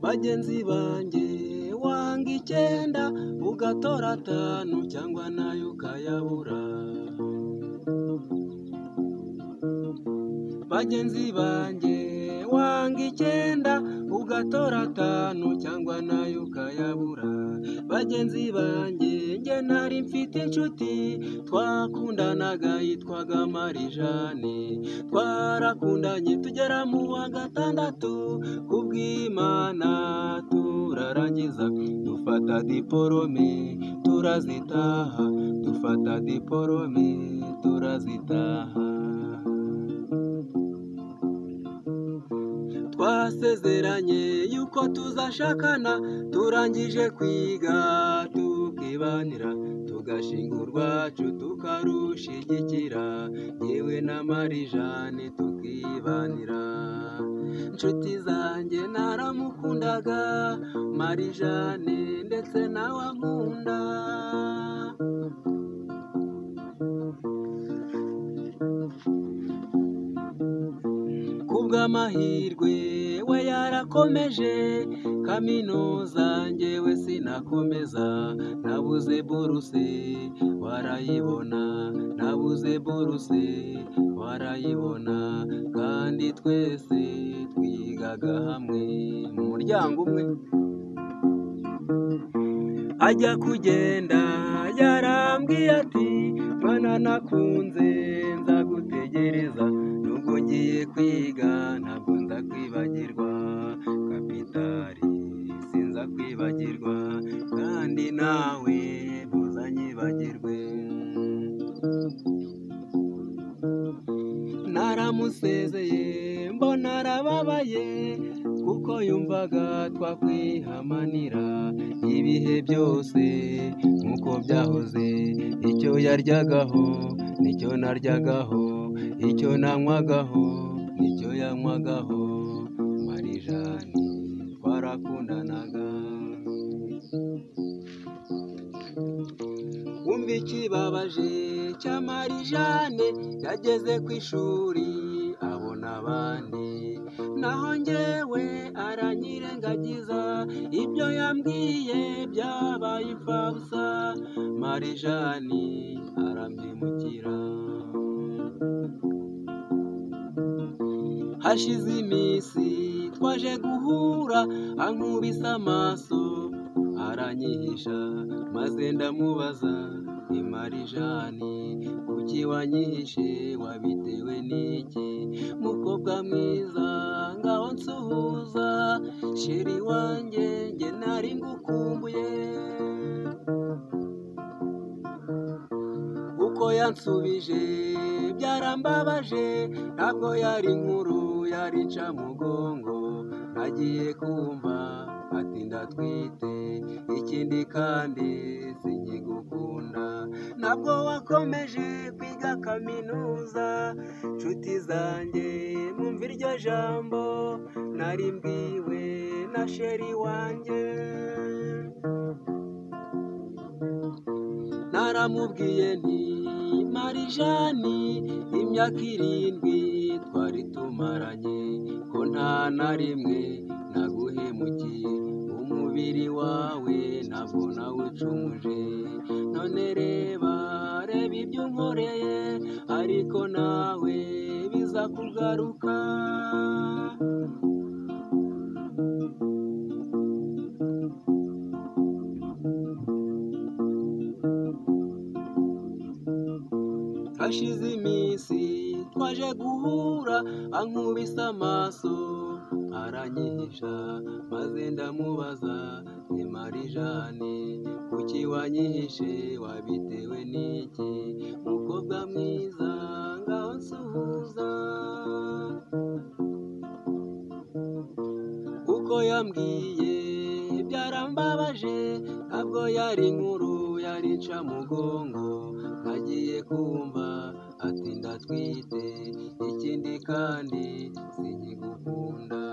bagenzi banjye wanga icyenda ugatora atanu cyangwa nayo ukayabura bagenzi banjye wanga icyenda ugatora atanu cyangwa nayo ukayabura bagenzi banjye njye nari mfite inshuti twakundanaga yitwaga marijane twarakundanye tugera mu wa gatandatu kubw'imana turarangiza dufata diporome turazitaha dufata diporome turazitaha twasezeranye yuko tuzashakana turangije kwiga tukibanira tugashinga urwacu tukarushigikira yewe na marijane tukibanira inshuti zanjye naramukundaga marijane ndetse nawe ankunda kubw'amahirwe we yarakomeje kaminuza njyewe sinakomeza nabuze buruse warayibona nabuze buruse warayibona kandi twese twigaga hamwe mu muryango umwe ajya kugenda yarambwiye ati mwana nakunze nzagutegereza nubwo ngiye kwiga ntabwo ndakwibagirwa kapitari sinza kwibagirwa kandi nawe ntuzanyibagirwe naramusezeye mbona arababaye kuko yumvaga twakwihamanira ibihe byose nk'uko byahoze icyo yaryagaho nicyo naryagaho icyo nanywagaho nicyo yanywagaho marijani twarakundanaga wumva ikibabaje cya marijane yageze ku ishuri abona abandi naho njyewe aranyirengagiza ibyo yambwiye byabaye imfabusa marijani arabyimukira hashize iminsi twaje guhura ankubise amaso aranyihisha maze ndamubaza ni marijani kuki wanyihishe wabitewe n'iki mukobwa mwiza ngaho nsuhuza sheri wanjye njye nari ngukumbuye uko yansubije byarambabaje ntabwo yari inkuru yari incamugongo nagiye kumva ati ndatwite ikindi kandi sinkigukunda ntabwo wakomeje kwiga kaminuza nshuti zanjye mwumva iryo jambo nari mbwiwe na sheri wanjye naramubwiye nti marijani imyaka irindwi twari tumaranye ko nta na rimwe naguhemukiye umubiri wawe ntabwo nawucumuje none reba reba ibyo unkoreye ariko nawe biza kugaruka hashize iminsi twaje guhura ankubise amaso aranyihisha maze ndamubaza ni marijane kuki wanyihishe wabitewe n'iki mukobwa mwiza ngaho nsuhuza kuko yambwiye byarambabaje ntabwo yari inkuru yari incamugongo nagiye kumva ati ndatwite ikindi kandi sinkigukunda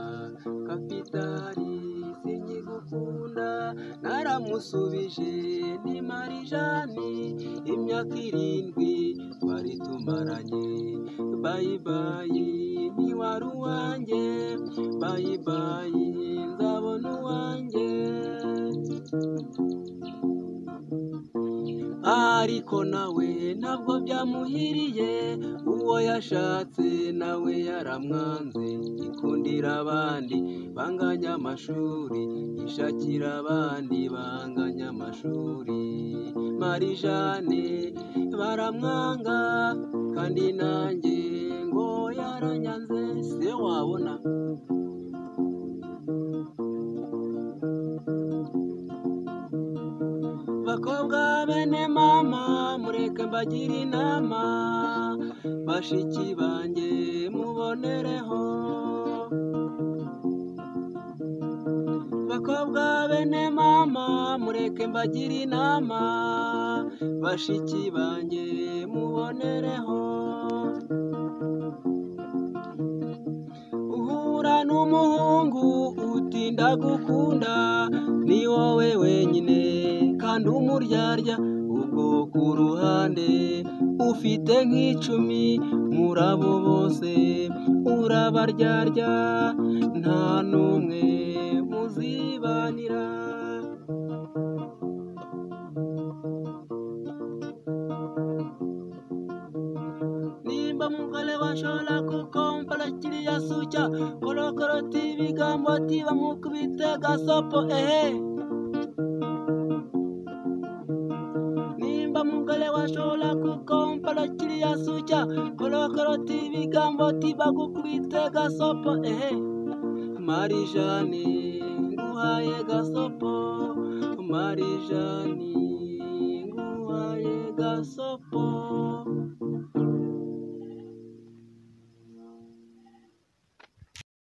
kapitari sinkigukunda naramusubije ni marijani imyaka irindwi twari twari tumaranye bayibayi ntiwari uwanjye bayibayi nzabona uwanjye ariko nawe ntabwo byamuhiriye uwo yashatse nawe yaramwanze ikundira abandi banganya amashuri ishakira abandi banganya amashuri marijane baramwanga kandi nanjye ngo yaranyanze se wabona bakobwa bene mama mureke mbagire inama bashiki banjye mubonereho bakobwa bene mama mureke mbagire inama bashiki banjye mubonereho uhura n'umuhungu utinda gukunda ni wowe wenyine kandi umuryarya ubwo ku ruhande ufite nk'icumi muri abo bose urabaryarya nta n'umwe muzibanira nimba mugore bashobora kukomvura kiriya sucya korokoro tibigambo tiba mukubite gasopo ehe nimba mugore washobora kukomvura kiriya sucya korokoro tibigambo tiba gukubite gasopo ehe marijani nguhaye gasopo marijani nguhaye gasopo